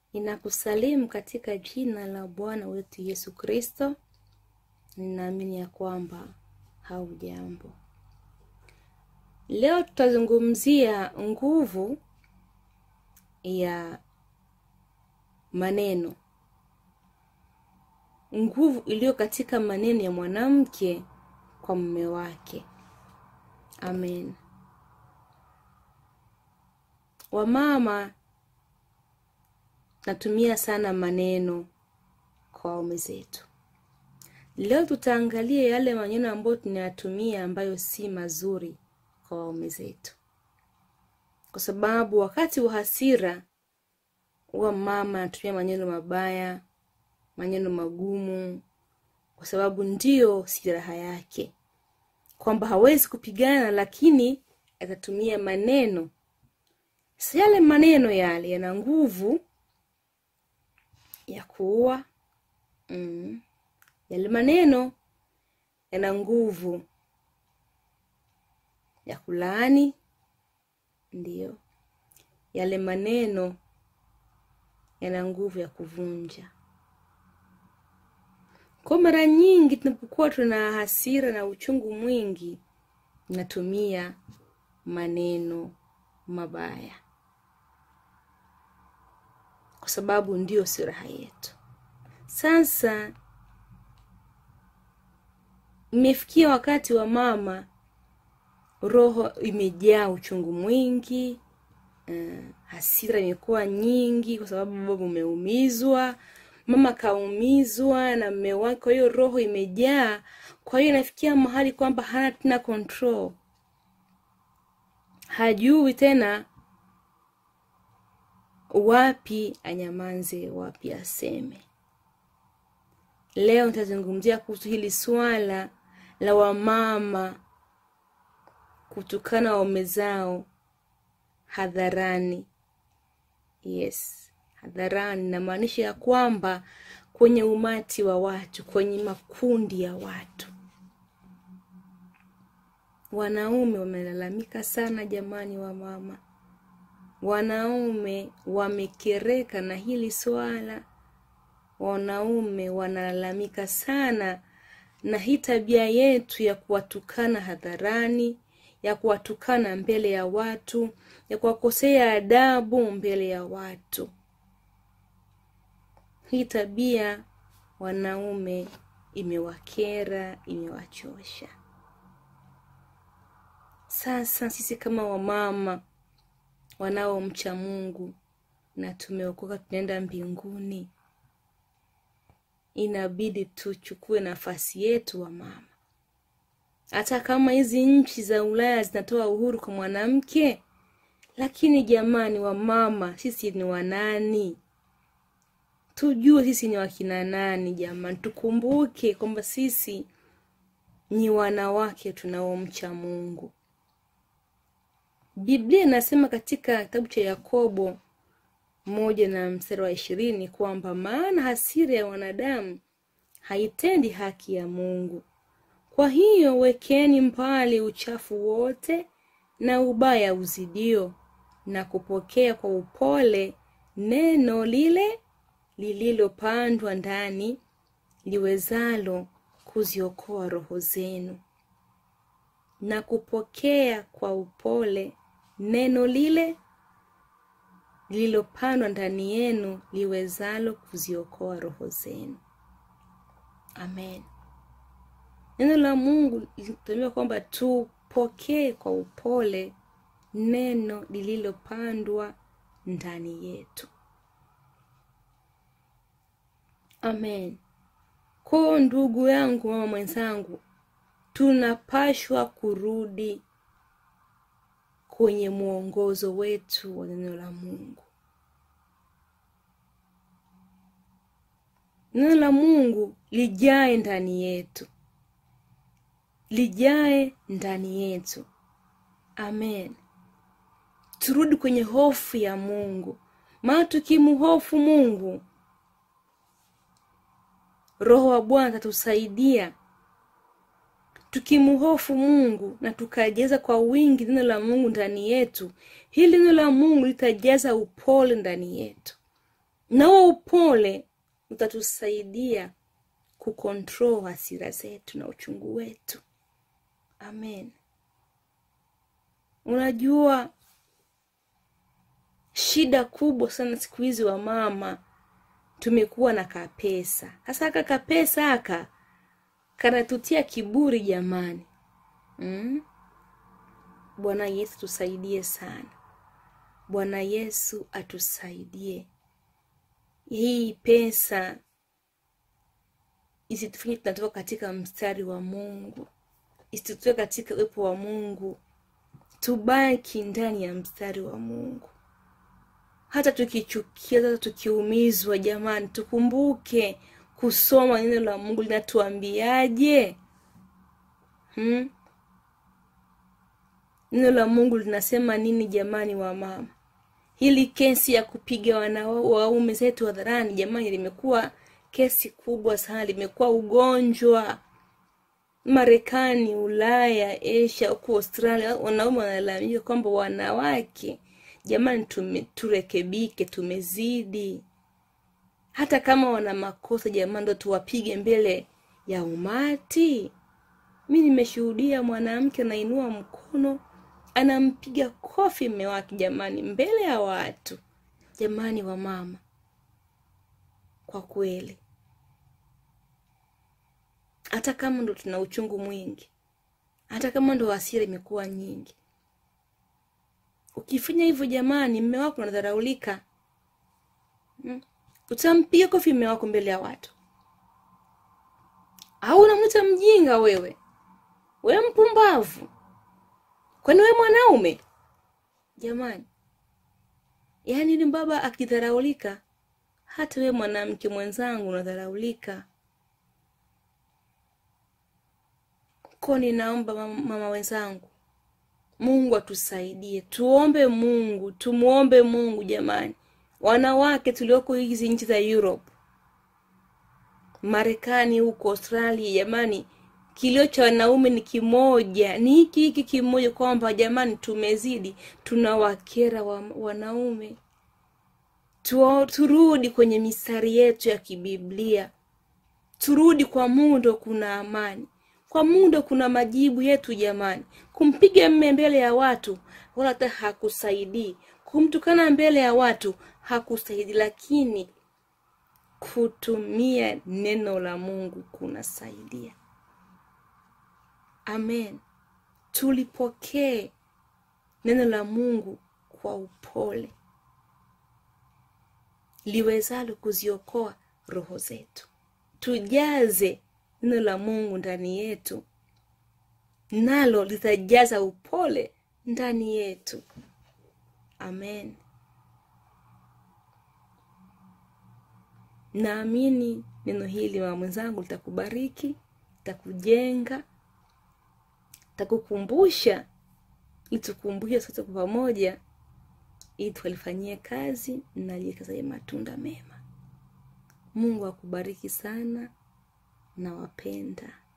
Ninakusalimu katika jina la Bwana wetu Yesu Kristo. Ninaamini ya kwamba haujambo. Leo tutazungumzia nguvu ya maneno, nguvu iliyo katika maneno ya mwanamke kwa mume wake. Amen. Wamama natumia sana maneno kwa waume zetu. Leo tutaangalia yale maneno ambayo tunayatumia ambayo si mazuri kwa waume zetu, kwa sababu wakati wa hasira huwa mama anatumia maneno mabaya, maneno magumu, kwa sababu ndiyo silaha yake, kwamba hawezi kupigana, lakini atatumia maneno. Si yale maneno yale yana nguvu ya kuua. Mm. Yale maneno yana nguvu ya kulaani, ndiyo. Yale maneno yana nguvu ya kuvunja. Kwa mara nyingi tunapokuwa tuna hasira na uchungu mwingi, tunatumia maneno mabaya, kwa sababu ndiyo silaha yetu. Sasa imefikia wakati wa mama, roho imejaa uchungu mwingi, uh, hasira imekuwa nyingi, kwa sababu baba umeumizwa, mama kaumizwa na mume wake, kwa hiyo roho imejaa. Kwa hiyo inafikia mahali kwamba hana tena control, hajui tena wapi anyamanze, wapi aseme. Leo nitazungumzia kuhusu hili swala la wamama kutukana waume zao hadharani. Yes, hadharani, namaanisha ya kwamba kwenye umati wa watu, kwenye makundi ya watu. Wanaume wamelalamika sana jamani, wa mama, wanaume wamekereka na hili swala. Wanaume wanalalamika sana na hii tabia yetu ya kuwatukana hadharani, ya kuwatukana mbele ya watu, ya kuwakosea adabu mbele ya watu. Hii tabia wanaume imewakera, imewachosha. Sasa sisi kama wamama wanaomcha Mungu na tumeokoka, tunaenda mbinguni, inabidi tuchukue nafasi yetu wa mama. Hata kama hizi nchi za Ulaya zinatoa uhuru kwa mwanamke, lakini jamani, wamama sisi ni wanani? Tujue sisi ni wakina nani jamani. Tukumbuke kwamba sisi ni wanawake tunaomcha Mungu. Biblia inasema katika kitabu cha Yakobo moja na mstari wa ishirini kwamba maana hasira ya wanadamu haitendi haki ya Mungu. Kwa hiyo wekeni mbali uchafu wote na ubaya uzidio, na kupokea kwa upole neno lile lililopandwa ndani, liwezalo kuziokoa roho zenu. Na kupokea kwa upole neno lile lililopandwa ndani yenu, liwezalo kuziokoa roho zenu. Amen. Neno la Mungu linatuambia kwamba tupokee kwa upole neno lililopandwa ndani yetu. Amen. Kwa ndugu yangu, mama mwenzangu, tunapashwa kurudi kwenye mwongozo wetu wa neno la Mungu. Neno la Mungu lijae ndani yetu, lijae ndani yetu. Amen. Turudi kwenye hofu ya Mungu, maana tukimhofu Mungu, Roho wa Bwana atatusaidia. Tukimhofu Mungu na tukajaza kwa wingi neno la Mungu ndani yetu, hili neno la Mungu litajaza upole ndani yetu, na huo upole utatusaidia kukontrol hasira zetu na uchungu wetu amen unajua shida kubwa sana siku hizi wa mama tumekuwa na kapesa hasa aka kapesa aka kanatutia kiburi jamani mm? bwana yesu tusaidie sana bwana yesu atusaidie hii pesa isitufanye tunatoka katika mstari wa mungu isitutoe katika uwepo wa mungu tubaki ndani ya mstari wa mungu hata tukichukia hata tukiumizwa jamani tukumbuke kusoma neno la mungu linatuambiaje hmm? neno la mungu linasema nini jamani wa mama hili kesi ya kupiga wana waume zetu hadharani jamani limekuwa kesi kubwa sana limekuwa ugonjwa marekani ulaya asia huku australia wanaume wanalalamika kwamba wanawake jamani tume, turekebike tumezidi hata kama wana makosa jamani ndo tuwapige mbele ya umati mi nimeshuhudia mwanamke anainua mkono anampiga kofi mme wake jamani mbele ya watu jamani wa mama kwa kweli hata kama ndo tuna uchungu mwingi hata kama ndo hasira imekuwa nyingi ukifanya hivyo jamani mme wako unadharaulika hmm? utampiga kofi mme wako mbele ya watu au unamwita mjinga wewe wewe mpumbavu kwani wewe mwanaume jamani yaani ni baba akidharaulika hata wewe mwanamke mwenzangu unadharaulika ko ninaomba mama, mama wenzangu mungu atusaidie tuombe mungu tumwombe mungu jamani wanawake tulioko hizi nchi za europe marekani huko australia jamani kilio cha wanaume ni kimoja ni hiki hiki kimoja kwamba jamani tumezidi tunawakera wa, wanaume tu, turudi kwenye mistari yetu ya kibiblia turudi kwa mungu ndo kuna amani kwa mungu ndo kuna majibu yetu jamani kumpiga mme mbele ya watu wala hata hakusaidii kumtukana mbele ya watu hakusaidii lakini kutumia neno la mungu kunasaidia amen tulipokee neno la mungu kwa upole liwezalo kuziokoa roho zetu tujaze neno la mungu ndani yetu nalo litajaza upole ndani yetu amen naamini neno hili mama mwenzangu litakubariki litakujenga takukumbusha litukumbushe sote kwa pamoja ili tukalifanyie kazi na liekazaye matunda mema mungu akubariki sana nawapenda